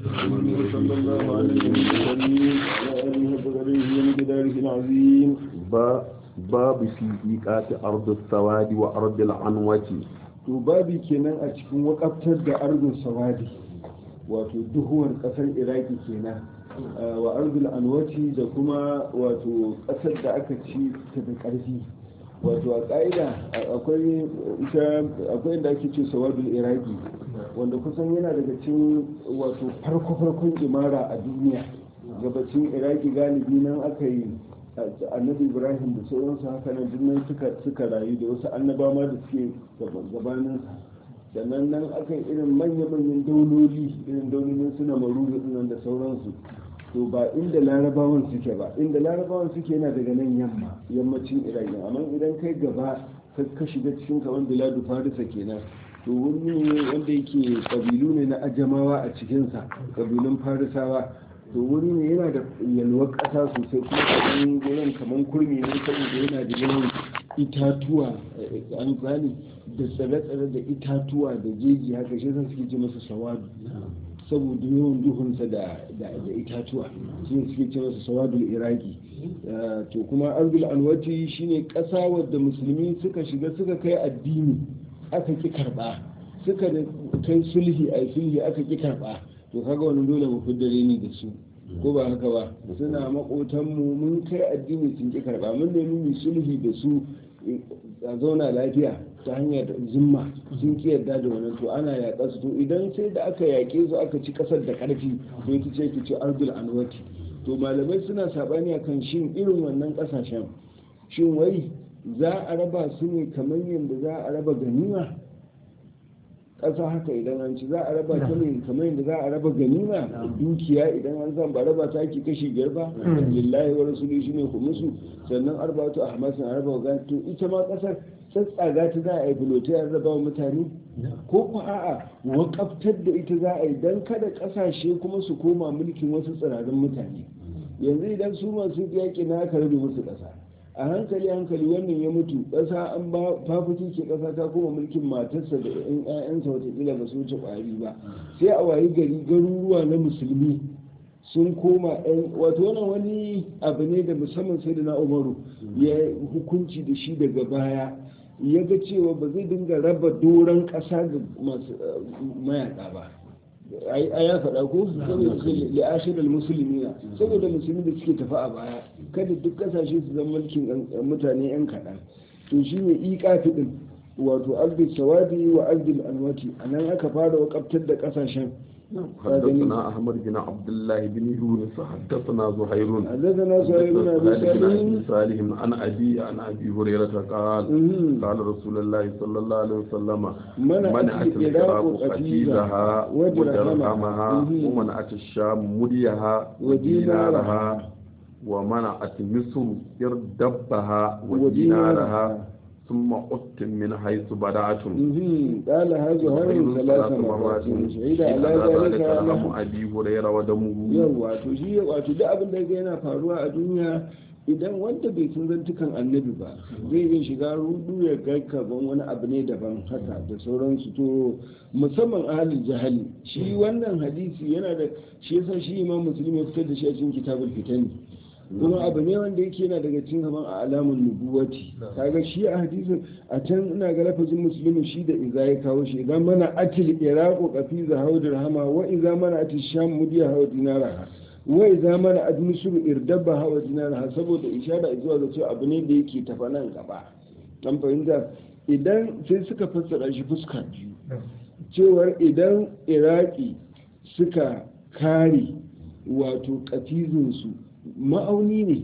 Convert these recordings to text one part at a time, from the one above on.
صلى الله عليه وسلم وعلى آله وصحبه ومقداره العظيم babu fi iqati ardu sawadi wa ardu al'anwati to babi kenan a cikin wakaftar da ardun sawadi wato duhuwar kasar iraki kenan wa ardul anwati da kuma wato kasar da aka ci ta da karfi wato a ƙa'ida akwai ita akwai inda ake ce sawadul iraki wanda kusan yana daga cikin wato farko farkon imara a duniya gabacin iraki galibi nan aka yi annabi ibrahim da sauransu haka nan dinnan suka rayu da wasu annaba ma da suke gabanin sannan nan aka yi irin manya-manyan dauloli irin daulolin suna maruru nan da sauransu to ba inda larabawan suke ba inda larabawan suke yana daga nan yamma yammacin iraki amma idan kai gaba ka shiga cikin kamar biladu farisa kenan to wuri ne wanda yake kabilu ne na ajamawa a cikinsa kabilun farisawa to wuri ne yana da yalwar ƙasa sosai kuma kamar wurin kamar kurmi ne saboda yana da yawan itatuwa an gane da tsare-tsare da itatuwa da jeji haka shi suke ce masa sawadu saboda yawan duhunsa da itatuwa shi suke ce masa sawadul iraki to kuma ardul anwati shine ƙasa wadda musulmi suka shiga suka kai addini aka ki karba suka da kai sulhi a sulhi aka ki karba to kaga wani dole mu fiddare ni da su ko ba haka ba suna makotanmu mun kai addini sun ki karba mun nemi mu sulhi da su a zauna lafiya ta hanyar zimma sun ki yarda da wannan to ana yaƙa su to idan sai da aka yaƙe su aka ci ƙasar da ƙarfi to ita ce ki ce ardul anwati to malamai suna sabani akan shin irin wannan ƙasashen shin wai za a raba su ne kamar yadda za a raba ganima ƙasa haka idan an ci za a raba ta ne kamar yadda za a raba ganima dukiya idan an zan ba raba ta ake kashi biyar ba lillahi wa rasuli shine musu sannan arba'atu ahmasin a raba ga to ita ma ƙasar tsatsaga ta za a yi bulotai a raba wa mutane ko ko a'a wakaftar da ita za a yi dan kada ƙasashe kuma su koma mulkin wasu tsirarin mutane yanzu idan su masu yaƙi na aka rabe musu ƙasa a hankali hankali wannan ya mutu ƙasa an ba fafuki ke ƙasa ta koma mulkin matarsa da yan ƴaƴansa watakila ba su wuce ƙwari ba sai a wayi gari garuruwa na musulmi sun koma ɗan wato wannan wani abu ne da musamman sai da na umaru ya hukunci da shi daga baya ya ga cewa ba zai dinga raba doron ƙasa ga masu mayaƙa ba a ya faɗa ko da ashirar musulmi na saboda musulmi da suke tafi a baya kada duk kasashe su zama mulkin mutane yan kaɗan to shi ne iƙafi ɗin wato abdul sawadi wa abdul anwati a nan aka fara wakabtar da ƙasashen حدثنا أحمد بن عبد الله بن يونس حدثنا زهير حدثنا زهير بن أبي سالم صالح عن أبي عن أبي هريرة قال قال رسول الله صلى الله عليه وسلم منعت العراق قتيلها ودرهمها ومنعت الشام مديها ودينارها ومنعت مصر إردبها ودينارها ثم أتم من حيث بدأتم قال هذا هرم ثلاث مرات شهيد على ذلك لهم أبي هريرة ودمه yawa to shi wato duk abin da yana faruwa a duniya idan wanda bai san zantukan annabi ba zai iya shiga rudu ya ga kaban wani abu ne daban haka da sauransu to musamman ahalin jahali shi wannan hadisi yana da shi yasa shi imam muslim ya fitar da shi a cikin kitabul fitani kuma abu ne wanda yake yana daga cikin kaman a alamun nubuwati kaga shi a hadisin a can ina ga lafazin musulmi shi da iza ya kawo shi idan mana atil iraqu qafiza hawdir hama wa iza mana atil sham mudiya hawa dinara wa iza mana ad misr irdabba hawa dinara saboda ishara zuwa ga cewa abu ne da yake tafa nan gaba an fahimta idan sai suka fassara shi fuska biyu cewar idan iraki suka kare wato katizinsu ma'auni ne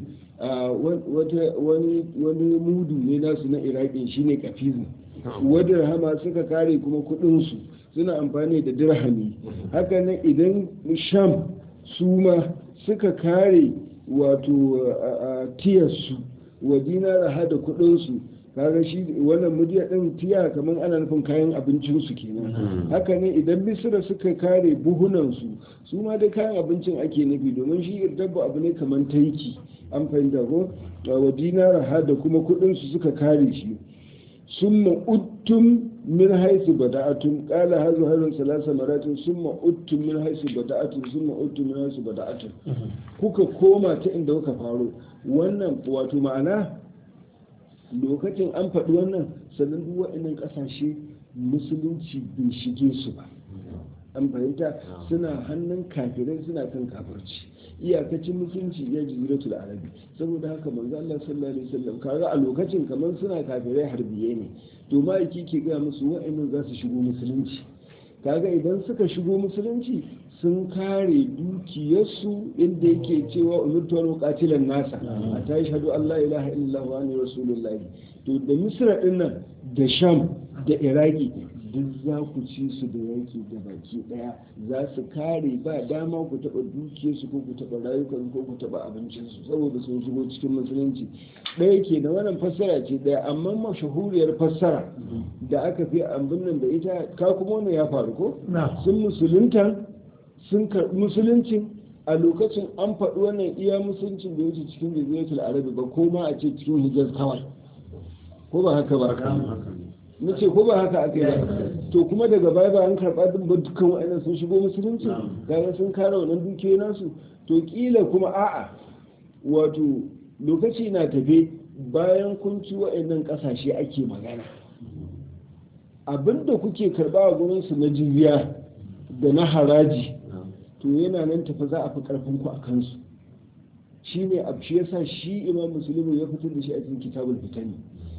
wani mudu ne nasu na iraki shine kafizin wadda hama suka kare kuma kudinsu suna amfani da dirhami haka nan idan sham su ma suka kare wato tiyarsu wa dinara hada kudinsu kaga shi wannan mudiya din tiya kamar ana nufin kayan abincin su kenan haka ne idan misira suka kare buhunan su su ma dai kayan abincin ake nufi domin shi dabba abu ne kamar taiki an fahimta ko wa dinara ha da kuma kudin su suka kare shi summa uttum min haisu bada'atun qala hazu hazu salasa maratin summa uttum min haisu bada'atun summa uttum min haisu bada'atun kuka koma ta inda kuka faro wannan wato ma'ana lokacin an faɗi wannan sannan duk waɗannan ƙasashe musulunci bai shige su ba an fahimta suna hannun kafirai suna kan kafirci iyakacin musulunci ya jiziratul arabi saboda haka manzo Allah sallallahu alaihi wasallam kaga a lokacin kamar suna kafirai harbiye ne to ma'aiki ke ga musu wa'annan za su shigo musulunci kaga idan suka shigo musulunci sun kare dukiyarsu inda yake cewa umirtu wal muqatilan nasa a ta shahadu Allah ilaha illallah wa anna rasulullah to da misra din nan da sham da iraki duk za ku ci su da yanki da baki daya za su kare ba dama ku taba dukiyarsu ko ku taba rayukan ko ku taba abincinsu saboda sun shigo cikin musulunci ɗaya ke da wannan fassara ce ɗaya amma mashahuriyar fassara da aka fi ambin nan da ita ka kuma wannan ya faru ko sun musulunta sun karɓi musuluncin a lokacin an faɗi wannan iya musuluncin da wuce cikin jaziratul arabi ba ko ma a ce cikin hijaz kawai ko ba haka ba na ce ko ba haka aka yi ba to kuma daga baya ba an karɓa din ba dukkan wa'annan sun shigo musulunci kaga sun kare wannan dukiyoyi nasu to kila kuma a'a wato lokaci na tafe bayan kun ci wa'annan ƙasashe ake magana abinda kuke karɓa a gurinsu na jizya da na haraji to yana nan tafi za a fi ƙarfin ku a kansu shi ne abu shi yasa shi imam musulmi ya fitar da shi a cikin kitabul fitani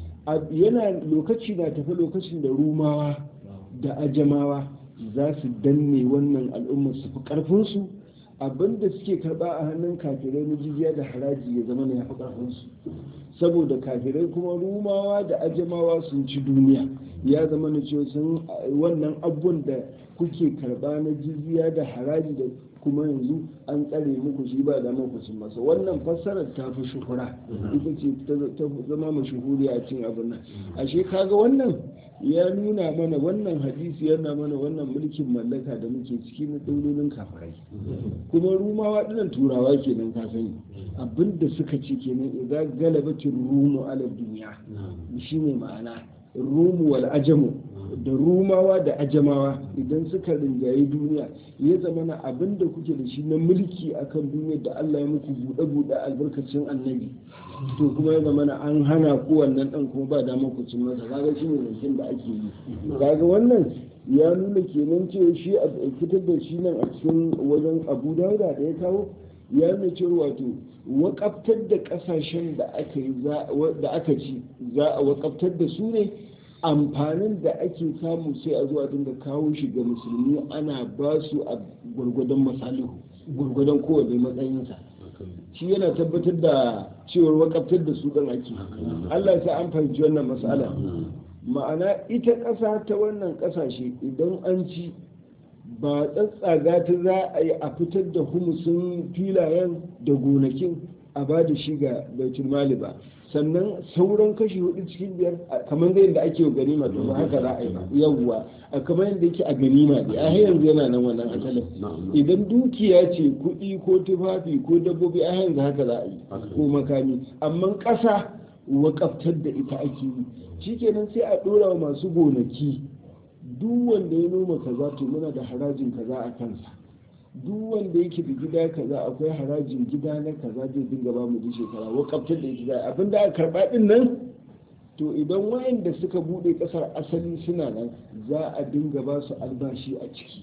yana lokaci na tafi lokacin da rumawa da ajamawa za su danne wannan al'ummar su fi ƙarfinsu abinda suke karba a hannun kafirai na jizya da haraji ya zama ya fi karfinsu saboda kafirai kuma rumawa da ajamawa sun ci duniya ya zama na cewa sun wannan abubuwan da kuke karba na jizya da haraji da kuma yanzu an tsare muku shi ba da muku cin masa wannan fassarar ta fi shuhura ita ce ta zama mashuhuri a cin abin nan ashe kaga wannan ya nuna mana wannan hadisi yana mana wannan mulkin mallaka da muke ciki na daulolin kafirai kuma rumawa dinan turawa kenan ka sani abinda suka ce kenan idan galabatin rumu ala duniya shine ma'ana rumu wal ajamu da rumawa da ajamawa idan suka rinjaye duniya ya zama na abin da kuke da shi na mulki akan duniyar da Allah ya muku buɗe-buɗe albarkacin annabi to kuma ya zama na an hana ku wannan ɗan kuma ba damar ku cin masa kaga shi ne zancen da ake yi kaga wannan ya nuna kenan cewa shi a fitar da shi nan a cikin wajen abu dauda da ya kawo ya nuna cewa wato wakaftar da kasashen da aka yi da aka ci za a wakaftar da su ne amfanin da ake samu sai a zuwa dinga kawo shi ga musulmi ana ba su a gwargwadon masalihu gwargwadon kowane matsayinsa shi yana tabbatar da cewar wakaftar da su ɗan ake allah sai an fahimci wannan matsala ma'ana ita ƙasa ta wannan ƙasashe idan an ci ba tsatsaga ta za a yi a fitar da humusin filayen da gonakin a ba da shi ga baitul mali ba sannan sauran kashi hudu cikin biyar kamar da yadda ake ganima to haka za a yi ba yawwa a kamar yadda yake a ganima ne a yanzu yana nan wannan asalin idan dukiya ce kuɗi ko tufafi ko dabbobi a yanzu haka za a yi ko makami amma ƙasa wakaftar da ita ake yi shikenan sai a ɗora wa masu gonaki duk wanda ya noma kaza to muna da harajin kaza a kansa duk wanda yake da gida kaza akwai harajin gida na kaza zai dinga ba mu shekara wakaftar da ita abin da aka karba din nan to idan wayanda suka bude kasar asali suna nan za a dinga ba su albashi a ciki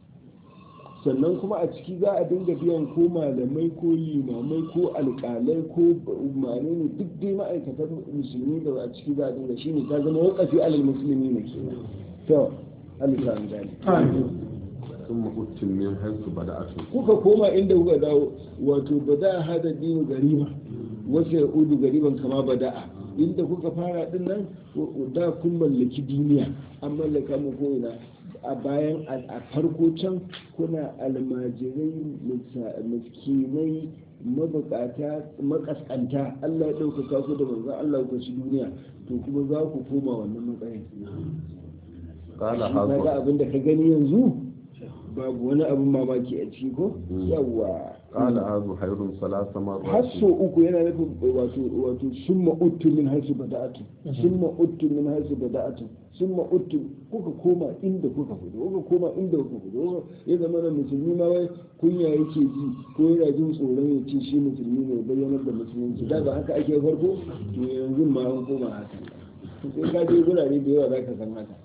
sannan kuma a ciki za a dinga biyan ko malamai ko limamai ko alkalai ko mane ne duk dai ma'aikatan musulmi da a ciki za a dinga shine ta zama wakafi alal musulmi ne kenan to alisa an gani sun mahutun min haisu bada'atu kuka koma inda kuka dawo wato bada hada dinu gariba wasu ya udu gariban kama bada'a inda kuka fara din nan da kun mallaki duniya an mallaka mu ko ina a bayan a farko can kuna almajirai miskinai mabukata makaskanta Allah ya ɗaukaka ku da manzon Allah ku ci duniya to kuma za ku koma wannan matsayin kala kaga abin da ka gani yanzu babu wani abin mamaki a ciki ko yawa قال هذا خير ثلاث مرات hasso uku yana nufin wato wato summa uttu min haisu bada'atu summa uttu min haisu bada'atu summa uttu kuka koma inda kuka fito kuka koma inda kuka fito ya zama da musulmi ma wai kunya yake ji ko yana jin tsoron ya ce shi musulmi ne bayyanar da musulunci da ba haka ake farko to yanzu ma an koma haka sai ka je gurare da yawa zaka san haka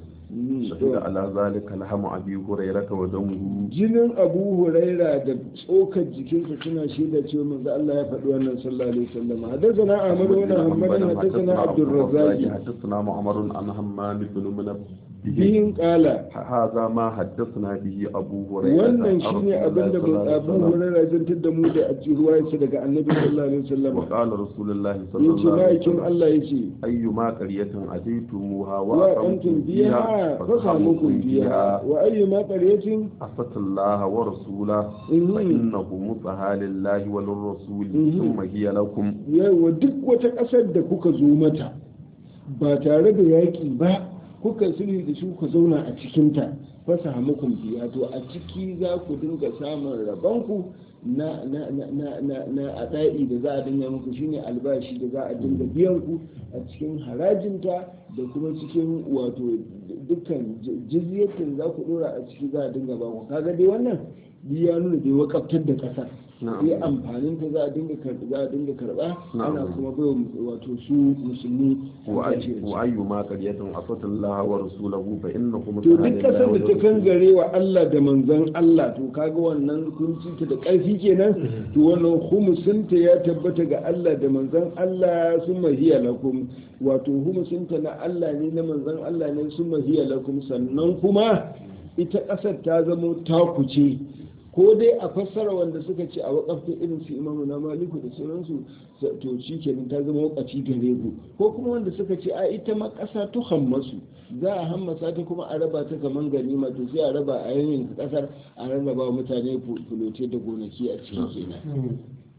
شهد على ذلك لحم أبي هريرة ودمه jinin abu huraira da tsokar jikinsa suna shaida cewa manzo Allah ya faɗi wannan sallallahu alaihi wasallam hadathana ahmad wa muhammad hadathana abdul razzaq حدثنا معمر عن همام بن منبه bihin kala هذا ما حدثنا به أبو هريرة wannan عن shine رسول abin الله da صلى الله abu عليه وسلم. huraira zantar da mu da a ruwayarsa daga annabi sallallahu alaihi wasallam وقال رسول الله صلى yace الله عليه ma'aikin وسلم Allah yace أيما قرية أتيتموها wa antum وأقمتم biha فيها fasamukum فسحقكم biha فيها wa ayyuma qaryatin أسة الله ورسوله Mhm. فإنه مطهى لله وللرسول Mhm. ثم هي لكم yawa duk wata ƙasar da kuka zo mata ba tare da yaƙi ba kuka sulhi da shi ku zauna a cikinta fasa hamukun biya to a ciki za ku dinga samun rabonku na na na na na na ada'i da za a dinga muku shine albashi da za a dinga biyan ku a cikin harajinta da kuma cikin wato dukkan jizyatin za ku dora a ciki za a dinga ba ku kaga dai wannan ya nuna dai wakaftar da ƙasar Na'am. sai amfanin ta za a dinga karɓa za a dinga karɓa Na'am. ana kuma bai wato su musulmi وأي- وأيما قرية أسة الله ورسوله فإنه to مطهى duk لله kasar da ta وللرسول kangare wa Allah da manzon Allah to kaga wannan kunci ta da ƙarfi kenan to wannan humusinta ya tabbata ga Allah da manzon Allah sun mahiya lakum wato humusinta na Allah ne na manzon Allah ne sun mahiya lakum sannan kuma ita ƙasar ta zamo takuce ko dai a fassara wanda suka ce a wakafta irin su imamu na maliku da sauransu to shi kenan ta zama wakafi gare ku ko kuma wanda suka ce a ita ma ƙasa ta hammasu za a hammasa ta kuma a raba ta kaman ganima to sai a raba a yanyin ƙasar a rarraba wa mutane fulote da gonaki a cikin kenan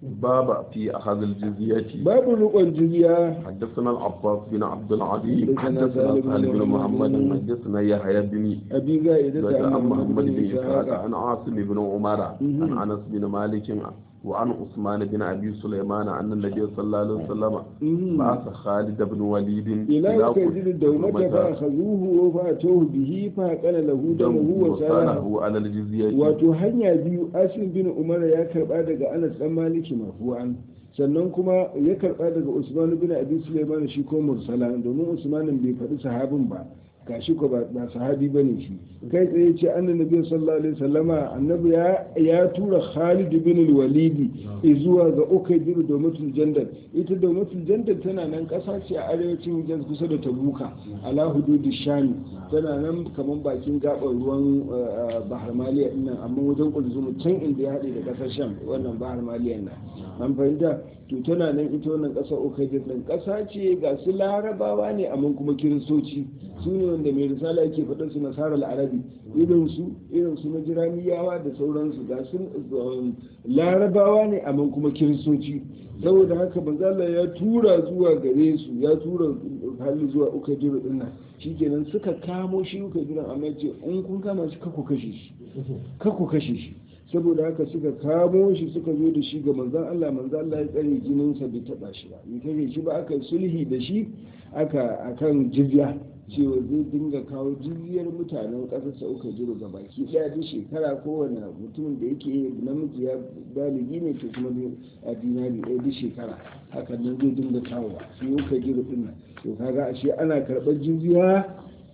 باب في أخذ الجزية babu rikon jizya حدثنا العباس بن عبد العظيم حدثنا حدثنا سالم سهل بن بن محمد. محمد حدثنا يحيى بن abi ga idan زكى ta عن amma محمد بن إسحاق ishaq عن عاصم بن عمر مهم. عن أنس بن مالك وعن عثمان بن أبي سليمان أن النبي صلى الله عليه وسلم مهم. بعث خالد بن وليد ila ka ji da umata fa akhazuhu wa fatuhu bihi fa qala lahu damuhu wa salahu وصاله على الجزية wato hanya biyu asim bin umar ya karba daga anas dan maliki marfu'an sannan kuma ya karba daga usman bin abi sulaiman shi ko mursala domin usman bai faɗi sahabin ba gashi ko ba ba sahabi bane shi kai tsaye ce annabi sallallahu alaihi wasallama annabi ya ya tura Khalid bin al-Walid zuwa ga Ukaydir domin jandal ita domin jandal tana nan kasa ce a arewacin Hijaz kusa da Tabuka ala hududi Sham tana nan kaman bakin gabar ruwan eh, Bahar Maliya din nan amma wajen Kulzum can inda ya haɗe da kasar Sham wannan Bahar Maliya nan an fahimta to tana nan ita wannan kasar Ukaydir din kasa ce ga su Larabawa ne amma kuma Kiristoci su ne wanda mai risala yake faɗin su nasarar arabi irin su irin su na jiraniyawa da sauransu ga su um, larabawa ne amma kuma kiristoci saboda haka manzala ya tura zuwa gare su ya tura hali zuwa uka jiro din nan shikenan suka kamo shi uka jiro amma ce in kun kama shi kako kashe shi kako kashe shi saboda haka suka kamo shi suka zo da shi ga manzan Allah manzan Allah ya tsare jininsa bai taba shi ba bai kashe shi ba aka yi sulhi da shi aka akan jizya cewa zai dinga kawo jizyar mutanen ƙasar sauka jiro ga baki ɗaya duk shekara kowane mutumin da yake namiji ya baligi ne to kuma a dinari ɗaya duk shekara hakan nan zai dinga kawo su yau ka jiro ɗin nan to kaga ashe ana karɓar jizya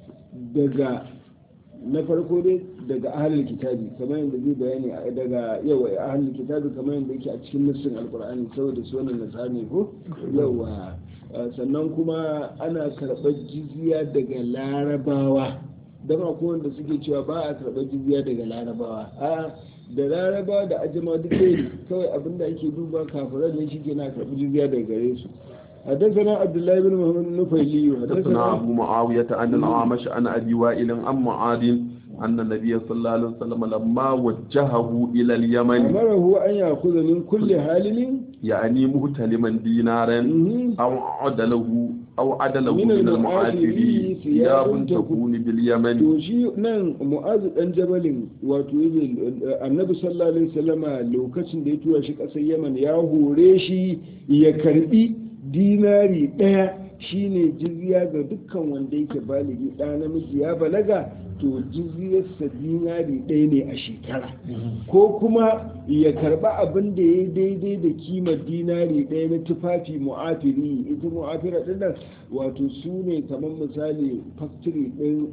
daga na farko dai daga ahalin kitabi kamar yadda zai bayani a- daga yawa ahalin kitabi kamar yadda yake a cikin nassin alkur'ani saboda su wannan nasara ne ko yawa Uh, sannan kuma ana karɓar jizya daga larabawa don akwai wanda suke cewa ba a karɓar jizya daga larabawa a da larabawa da ajama duk ɗaya ne kawai abin da ake duba kafiran ne shike na karɓi jizya daga gare su حدثنا عبد الله بن محمد النفيلي حدثنا أبو معاوية عن الأعمش عن أبي وائل عن معاذ أن النبي صلى الله عليه وسلم لما وجهه إلى اليمن أمره أن يأخذ من كل حالل يعني مهتلما دينارا مهم. أو عدله أو عدله من المعافرين ثياب تكون باليمن to shi nan mu'azu dan jabalin wato annabi sallallahu alaihi wasallama lokacin da ya tura shi kasar yaman ya hore shi ya karbi dinari daya shine jizya ga dukkan wanda yake baligi ɗa namiji ya balaga to jizyarsa dinari ɗaya ne a shekara ko kuma ya karba abin da ya daidai da kimar dinari ɗaya na tufafi mu'afiri ita mu'afira ɗin nan wato su ne kamar misali factory ɗin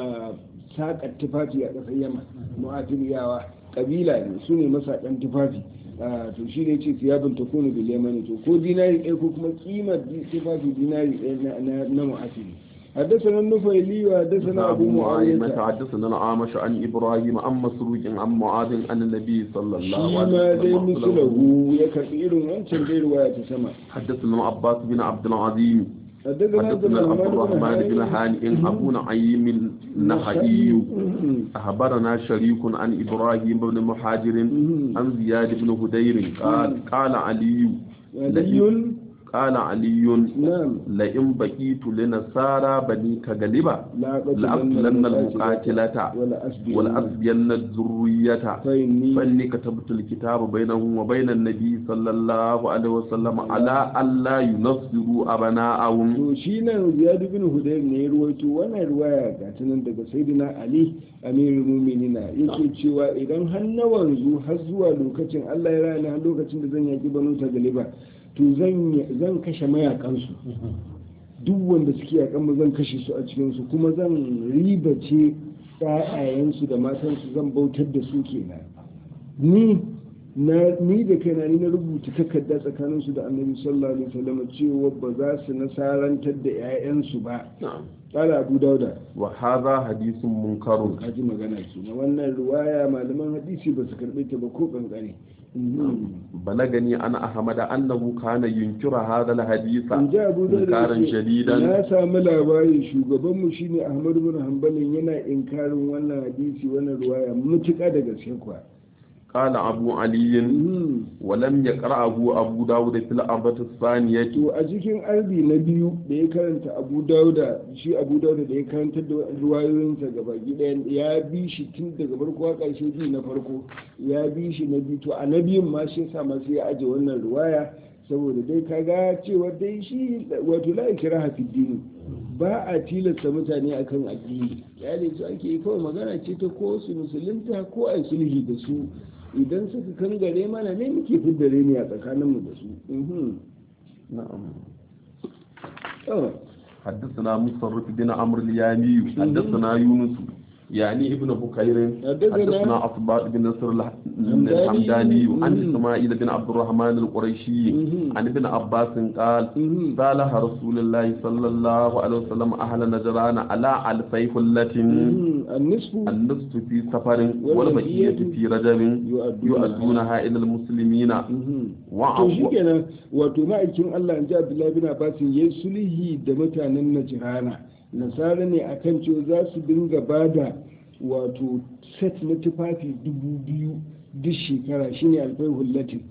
saƙar tufafi a ƙasar yaman mu'afiriyawa ƙabila ne su ne masaƙan tufafi to shi ne ce siyabin ta kone bil yamani to ko dinari ɗaya ko kuma kimar tufafi dinari ɗaya na mu'afiri حدثنا النفيلي وحدثنا أبو معاوية حدثنا الأعمش عن إبراهيم عن مسروق عن معاذ عن النبي صلى الله عليه وسلم مثله يكثير من تنبير ويتسمع حدثنا عباس بن عبد العظيم حدثنا حدثنا عبد الرحمن بن هانئ أبو نعيم النخعي أخبرنا شريك عن إبراهيم بن مهاجر عن زياد بن هدير قال قال علي علي قال علي نعم لئن بقيت لنصارى بني كغلبة لأقتلن المقاتلة ولأسبين الذرية فإني فإني كتبت الكتاب بينهم وبين النبي صلى الله عليه وسلم على ألا ينصروا أبناءهم to shi nan ziyadu bin hudayr ne ya ruwaito wannan ruwaya ga ta nan daga sayyidina ali amirul mu'minina yake cewa idan har na wanzu har zuwa lokacin Allah ya rana har lokacin da zan yaki banu ta galiba to zan kashe mayakansu duk wanda suke yakan mu zan kashe su a cikinsu kuma zan ribace ƴaƴayensu da matansu zan bautar da su kenan ni na ni da kaina ni na rubuta takarda tsakanin su da annabi sallallahu alaihi wasallam cewa ba za su nasarantar da ƴaƴansu ba qala abu dauda wa hadha hadithun munkarun kaji magana kenan wannan riwaya malaman hadisi ba su karbe ta ba ko kankare بلغني أنا أحمد أنه كان ينكر هذا الحديث in ji abu da إنكارا شديدا na sami labari shugabanmu shine ahmad bin hanbalin yana inkarin wannan hadisi wannan ruwaya mutuka da gaske kuwa قال أبو علي Mhm. ولم يقرأه أبو داود في الأربعة الثانية to a cikin arbi na biyu da ya karanta abu dauda shi abu dauda da ya karanta da ruwayoyinsa gaba ɗaya ya bi shi tun daga farko a ƙarshe biyu na farko ya bi shi na biyu to a na biyun ma shi yasa ma sai ya aje wannan ruwaya saboda dai kaga cewa dai shi wato la kira hafi dini ba a tilasta mutane akan addini ya su ake yi kawai magana ce ta ko su musulunta ko a yi sulhi da su idan suka kangare mana ne muke fidda reni a tsakaninmu da su Mhm. نعم Oh. حدثنا مصرف بن عمرو اليامي حدثنا يونس يعني ابن بكير حدثنا حدثنا أصباط بن نصر الح- الحمداني عن إسماعيل بن عبد الرحمن القريشي مهم. عن ابن عباس قال مهم. صالح رسول الله صلى الله عليه وسلم أهل نجران على ألفي حلة مم. النصف النصف في سفر والبقية في رجب يؤدونها إلى المسلمين Mhm. to وعفو shi kenan wato ma'aikin Allah in ji Abdullahi bin Abbas ya yi sulhi da mutanen Najirana nasara ne akan cewa za su dinga bada wato set na tufafi dubu biyu duk shekara shine alfai hullatin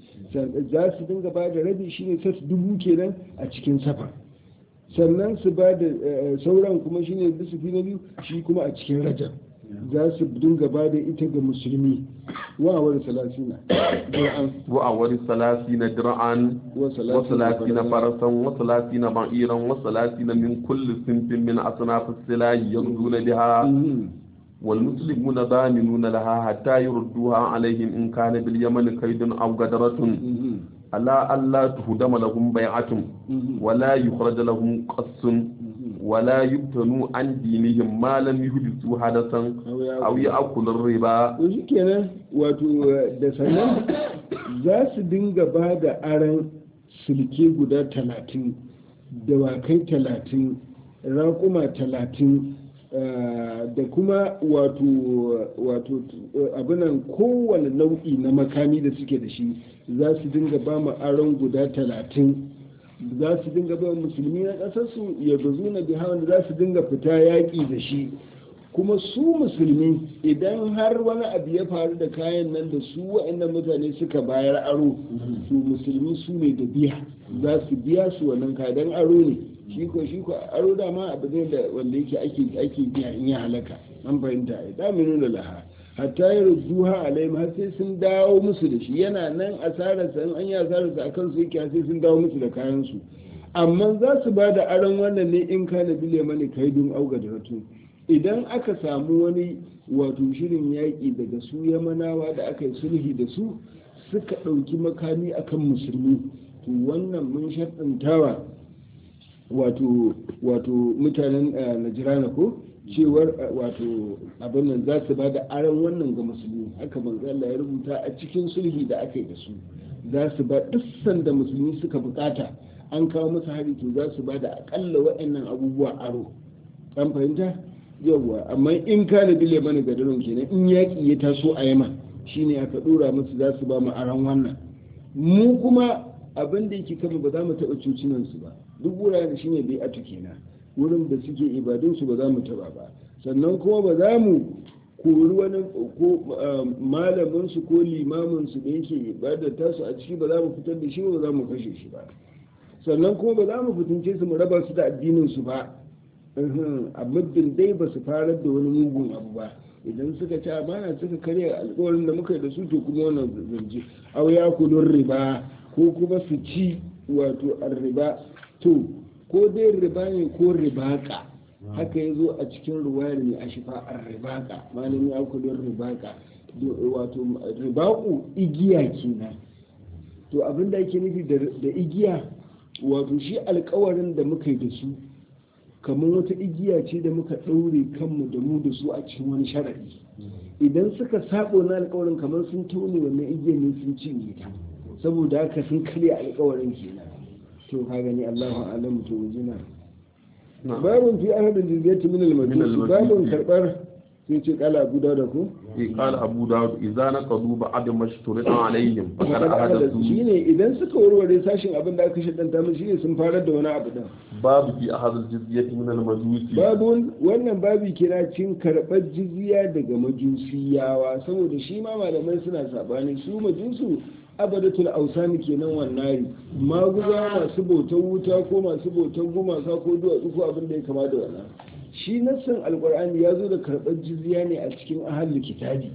za su dinga bada rabi shine set dubu kenan a cikin safa sannan su ba da eh, sauran kuma shine bisufi na biyu shi kuma a cikin rajab za su dinga ba da ita ga musulmi wa'awar salasina Qur'an وأول ثلاثين درعا وثلاثين فرسا وثلاثين بعيرا وثلاثين من كل صنف من أصناف السلاح يغزون بها Mhm. والمسلمون ضامنون لها حتى يردوها عليهم إن كان باليمن كيد أو غدرة Mhm. ألا ألا تهدم لهم بيعة Mhm. ولا يخرج لهم قص ولا يبتنوا عن دينهم ما لم يحدثوا حدثا أو يأكل الربا to shi kenan wato eh, da sannan za su dinga ba da aran silke guda talatin dawakai talatin raƙuma talatin eh, da kuma wato wato eh, abinan kowane nau'i na makami da suke da shi za su dinga ba mu aron guda talatin za su dinga ba musulmi na ƙasarsu ya bazu na biha wanda za su dinga fita yaƙi da shi kuma su musulmi idan har wani abu ya faru da kayan nan da su waɗannan mutane suka bayar aro su musulmi su ne da biya za su biya su wannan kayan aro ne shi ko shi ko aro dama abu ne da wanda yake ake ake biya in ya halaka an fahimta ai da mu nuna laha hatta ya rujuha alaihim har sai sun dawo musu da shi yana nan asararsa in an yi asararsa akan su yake sai sun dawo musu da kayan su amma za su ba da aron wannan ne in kana bile mani kaidun auga da ratu idan aka samu wani wato shirin yaƙi daga su yamanawa da aka yi sulhi da su suka ɗauki makami akan musulmi to wannan mun shaɗantawa wato wato mutanen najirana ko cewar wato abin nan za su ba da aron wannan ga musulmi haka manzo Allah ya rubuta a cikin sulhi da aka yi da su za su ba duk sanda musulmi suka bukata an kawo masa hari to za su ba da akalla waɗannan abubuwa aro an fahimta yawwa amma in ka da bile mana gadarin kenan in yaƙi ya taso a yama shine aka dora musu za su ba mu aron wannan mu kuma abin da yake kama ba za mu taɓa cucinan su ba duk wuraren shine bai atu kenan wurin da suke ibadun su ba za mu taɓa ba sannan kuma ba za mu kori wani ko malamin su ko limamin su da yake ibadar tasu a ciki ba za mu fitar da shi ba za mu kashe shi ba sannan kuma ba za mu fitince su mu raba su da addinin su ba a muddin dai ba su farar da wani mugun abu ba idan suka ci amana suka karya alkawarin da muka yi da su to kuma wannan zance au ya kudin riba ko kuma su ci wato riba to ko dai riba ne ko ribaka haka ya zo a cikin ruwayar mai ashifa a ribaka malin ya kudin ribaka wato ribaku igiya kenan to abin da ake nufi da igiya wato shi alkawarin da muka yi da su kamar wata igiya ce da muka ɗaure kanmu da mu da su a cikin wani sharaɗi idan suka sabo na alkawarin kamar sun tone wannan igiyar ne sun cinye ta saboda haka sun karya alkawarin kenan to ka gani Allahu alam to jina babun fi ahadin jizyati min al-majus babun karbar sai ce kala abu da ku قال أبو داود إذا نقضوا بعد ما اشترط عليهم فقد أحدثوا shine idan suka warware sashin abin da aka shaddanta musu shine sun farar da wani abu din باب في أحد الجزية من المجوس babun wannan babi kira cin karɓar jizya daga majusiyawa saboda shi ma malamai suna sabani su majusu abadatul ausani kenan wannari maguza masu bautan wuta ko masu bautan gumaka ko duwatsu ko abin da ya kama da wannan shi nassan alkur'ani ya zo da karɓar jizya ne a cikin ahalli kitabi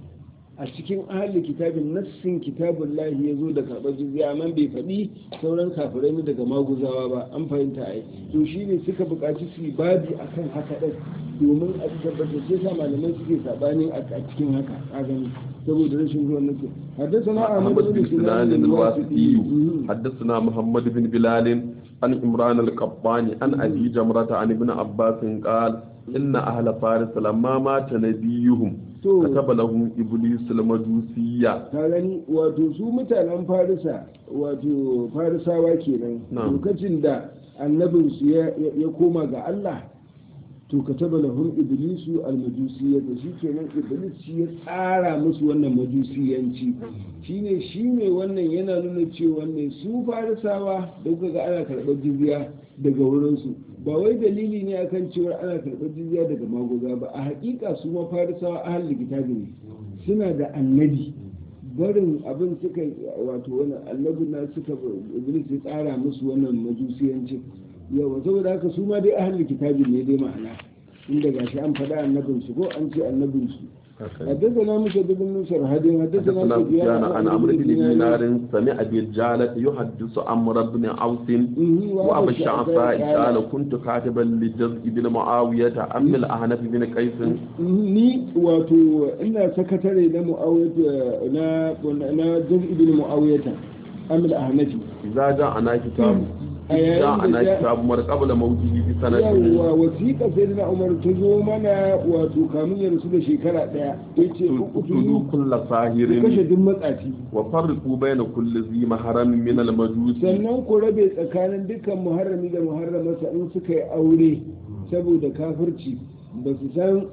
a cikin ahalli kitabin nassin kitabun lahi ya zo da karɓar jizya amma bai faɗi sauran kafirai ne daga maguzawa ba an fahimta ai to shi ne suka buƙaci su yi babi akan haka ɗin domin a tabbatar sai sa malamai suke saɓani a cikin haka a gani saboda rashin ruwan nake حدثنا محمد بن بلال الواسطي حدثنا محمد بن بلال عن عمران القباني عن أبي جمرة عن ابن عباس قال إن أهل فارس لما مات نبيهم كتب لهم إبليس المجوسية gani wato su mutanen farisa wato farisawa kenan lokacin da annabinsu ya koma ga Allah to ka taba lahum iblisu almajusiyya da shi kenan iblis shi ya tsara musu wannan majusiyanci shine shine wannan yana nuna cewa ne su farisawa da kuka ga ana karɓar jizya daga wurinsu ba wai dalili ne akan cewa ana karɓar jizya daga magoza ba a haƙiƙa su ma farisawa ahal kitabi ne suna da annabi barin abin suka wato wani annabi na suka iblis ya tsara musu wannan majusiyancin yawa saboda haka su ma dai ahalin kitabin ne dai ma'ana inda gashi an faɗa annabin su ko an ce annabin su حدثنا موسى بن نصر هدي حدثنا حدثنا سفيان عن عمرو بن دينار سمع بالجالة يحدث عمرو بن عوف وابو الشعفاء قال كنت كاتبا لجزء بن معاوية أم الأحنف بن قيس ni wato ina sakatare na mu'awiyata na na jaz'i bin mu'awiyata amil ahnafi إذا جاءنا كتاب جاءنا كتاب مر قبل موته بسنة yawwa wasiƙa sai na umar ta zo mana wato kamun ya rasu da shekara ɗaya ya ce اقتلوا كل kashe صاهر duk matsafi وفرقوا بين كل ذي محرم من المجوس sannan ku rabe tsakanin dukkan muharrami da muharramarsa in suka yi aure saboda kafirci ba su san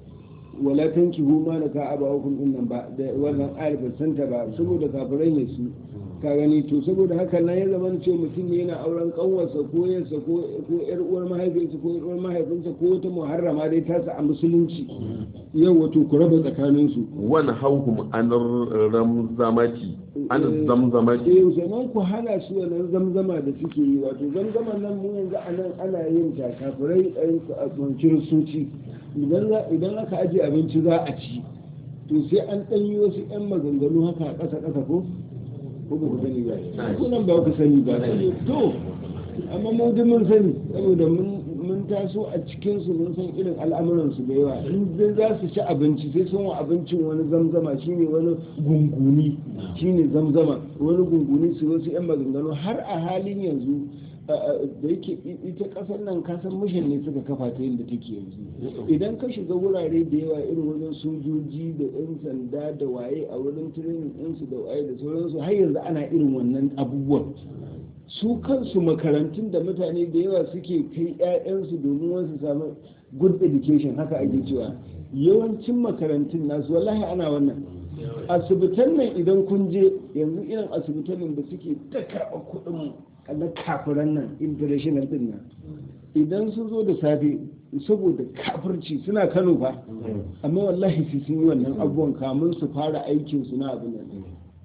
wala tanki huma na ka aba hukum din nan ba da wannan ayar ba santa ba saboda kafirai ne su ka gani to saboda haka nan ya zama ce mutum ne yana auren kanwarsa ko yansa ko yar uwar mahaifinsa ko yar uwar mahaifinsa ko wata muharrama dai ta sa a musulunci yau wato ku raba tsakanin su wani hauhum an ramzamati an zamzamati eh sannan ku hana su wannan zamzama da suke yi wato zamzaman nan mu yanzu a nan ana yin ta kafirai a kiristoci idan aka ajiye abinci za a ci to sai an ɗanyi wasu 'yan maganganu haka a ƙasa ƙasa ko ko ba ku sani ba kunan ba ku sani ba to amma mu duk mun sani saboda mun taso a cikin su mun san irin al'amuran su da yawa in dai za su ci abinci sai sun wa abincin wani zamzama shine wani gunguni shine zamzama wani gunguni su wasu yan maganganu har a halin yanzu da yake ita kasar nan kasar mishin ne suka kafa ta yadda take yanzu idan ka shiga wurare da yawa irin wajen sojoji da yan sanda da waye a wurin training ɗinsu da waye da sauransu har yanzu ana irin wannan abubuwan su kansu makarantun da mutane da yawa suke kai 'ya'yansu domin wasu samu good education haka ake cewa yawancin makarantun nasu wallahi ana wannan asibitan nan idan kun je yanzu irin asibitan nan da suke ta karɓa kuɗin na kafiran nan international din nan idan sun zo da safe saboda kafirci suna kano fa amma wallahi su sun yi wannan abubuwan kamun su fara aikin su na abin nan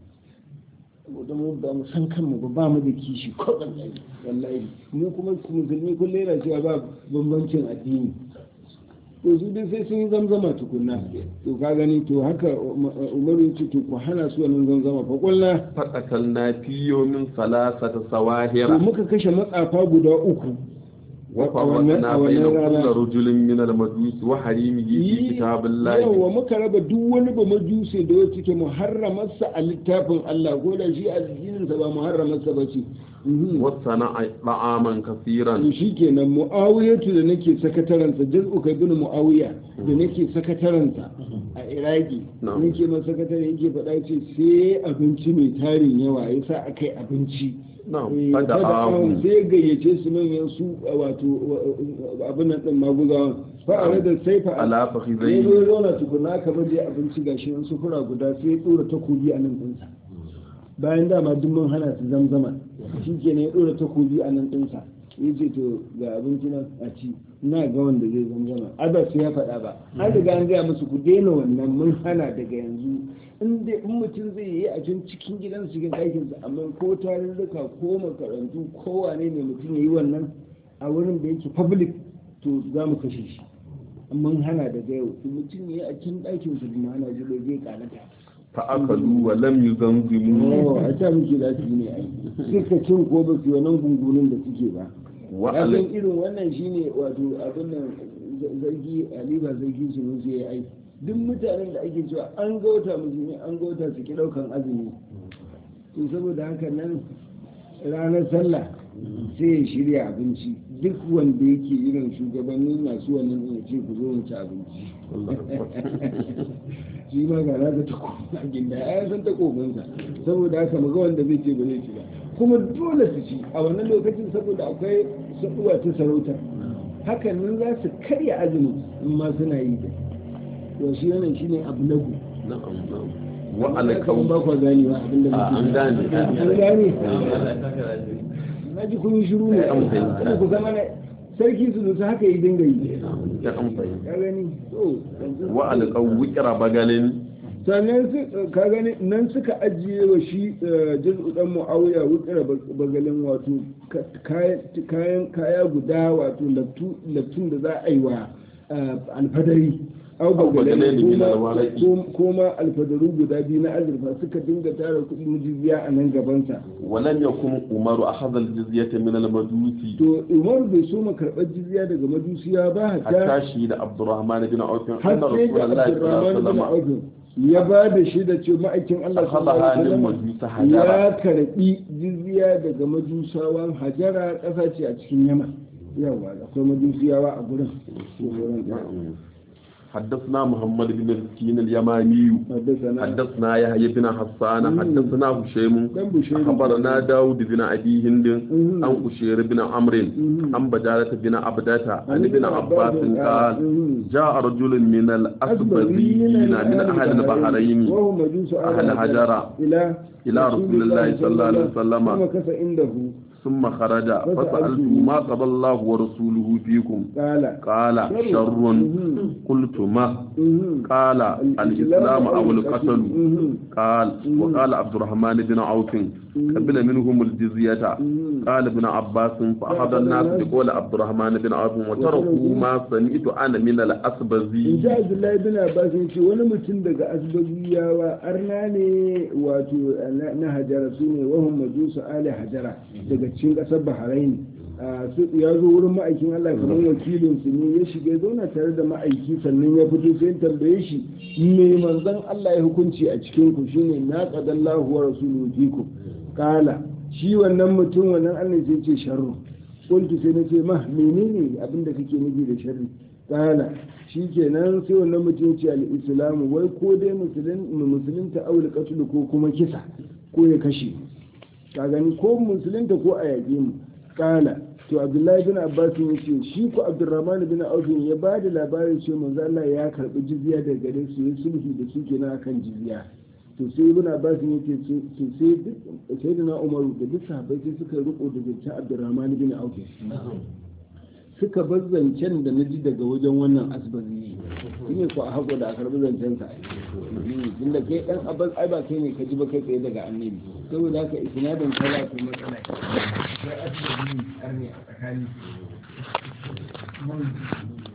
saboda mu ba mu san kanmu ba ba mu da kishi ko wallahi mu kuma musulmi kullum yana cewa ba bambancin addini to su dai sai sun yi zamzama tukunna to ka gani to haka umaru ya ce to ku hana su wannan zamzama fa kullu faqatal na fiyo min salasata sawahira to muka kashe matsafa guda uku wa fawatna bayna kulli rajulin min al-majus wa harimihi fi kitabillahi yawa muka raba duk wani ba majuse da wacce ke muharramarsa a littafin Allah ko da shi addinin sa ba muharramarsa ba ce wasana da'aman kafiran to shikenan muawiyatu da nake sakataransa jaz'u kai bin muawiya da nake sakataransa a iraki nake ma sakatare yake faɗa ce sai abinci mai tarin yawa yasa akai abinci fada ahu sai gayyace su manyan su wato abin nan din maguzawan fa'ara da sai fa ala fakhizai ne zo zauna tukuna kamar da abinci gashi nan sufura guda sai ya tsora takobi a nan ɗinsa bayan dama duk mun hana su zamzama shi ke ne ya ɗora takobi a nan ɗinsa ya ce to ga abinci nan a ci na ga wanda zai zamzama ada sai ya faɗa ba an riga an gaya musu ku daina wannan mun hana daga yanzu in dai in mutum zai yi a can cikin gidan cikin ɗakinsa amma ko tarurruka ko makarantu ko wane ne mutum ya yi wannan a wurin da yake public to za mu kashe shi mun hana daga yau mutum ya yi a cikin ɗakinsa da hana shi bai zai ƙalata fa'akalu wa lam yuzanzimu a ta muke da su ne ai suka cin ko ba su wannan gungunin da suke ba wa abin irin wannan shine wato abin nan zargi ali ba zargi su mun sai ai duk mutanen da ake cewa an ga wata musulmi an ga wata su ki daukan azumi to saboda haka nan ranar sallah sai ya shirya abinci duk wanda yake irin shugabannin masu wannan ya ce ku zo mu ci abinci shi ma ga naka takobin a ginda ya san takobinsa saboda haka maga wanda zai ce ba zai ci ba kuma dole su ci a wannan lokacin saboda akwai saduwa ta sarauta hakan nan za su karya azumi in ma suna yi da to shi wannan shine abu lagu wa alƙawun ba ku gani ba abin da an gane an gane na ji kun yi shiru ne An ku zama na sarki su nusa haka yi dinga yi ya an fahimta ka gani to wa alƙawun wikira bagalin sannan su ka gani nan suka ajiye wa shi jaz'u dan muawiya wukira bagalin wato kayan kaya guda wato laftun da za a yi wa alfadari au bagalin ko ma alfadaru guda biyu na azurfa suka dinga tara kudin jizya a nan gabansa ولم يكن عمر أخذ الجزية من المجوس to umaru bai so ma karɓar jizya daga majusiya ba hatta حتى شهد عبد الرحمن بن عوف har أن sai رسول da الله صلى الله عليه abdurrahman bin وسلم auf ya ba da shi da ce ma'aikin Allah sallallahu أخذها alaihi wasallam للمجوس حجرا ya karbi jizya daga majusawan hajara ƙasa ce a cikin yaman yawa akwai majusiyawa a gurin حدثنا محمد بن مسكين اليماني حدثنا حدثنا يحيى بن حسان حدثنا هشيم كان بشير أخبرنا داود بن أبي هند مم. عن أشير بن عمرو مم. عن بدالة بن عبدة عن عن ابن ابن عباس عباس قال مم. جاء رجل من الأسبذيين من أهل البحرين وهو مجوس أهل حجر إلى إلى رسول الله صلى الله عليه وسلم ثم كف عنده ثم خرج فسألته ما قضى الله ورسوله فيكم قال قال شر مم. قلت ما مم. قال الإسلام أو القتل مم. قال وقال عبد الرحمن بن عوف قبل منهم الجزية مم. قال ابن عباس فأخذ الناس بقول عبد الرحمن بن عوف وتركوا ما سمعت أنا من in الأسبزي ji abdullahi bin abbas ya ce wani mutum daga asbabiyawa arna ne wato na- na hajara su ne wahun majusu ali hajara daga cikin kasar bahrain a su ya zo wurin ma'aikin allah kamar wakilin su ne ya shiga ya zauna tare da ma'aiki sannan ya fito sai ya tambaye shi me manzon allah ya hukunci a cikin ku shine na qadallahu wa rasuluhu fikum kala shi wannan mutum wannan allah sai ce sharru kuntu sai na ce ma menene abin da kake nufi da sharri kala shi kenan sai wannan mutum ce al-islamu wai ko dai musulun musulunta aul qatl ko kuma kisa ko ya kashe ka gani ko musulunta ko a yaƙe mu kala to abdullahi bin abbas ya ce shi ko abdurrahman bin auf ya ba da labarin cewa manzo Allah ya karbi jizya daga gare su ya sulhu da su kenan akan jizya to sai ibn abbas ya ce to sai duk sayyidina umaru da duk sahabbai sai suka riko da zancen abdurrahman bin auf suka bar zancen da na ji daga wajen wannan asbazi shi ne ko a haƙo da a karɓi zancen sa tunda kai ɗan abbas ai ba kai ne ka ji ba kai tsaye daga annabi saboda haka isnadin kaza ko matsala sai asbazi ne a tsakani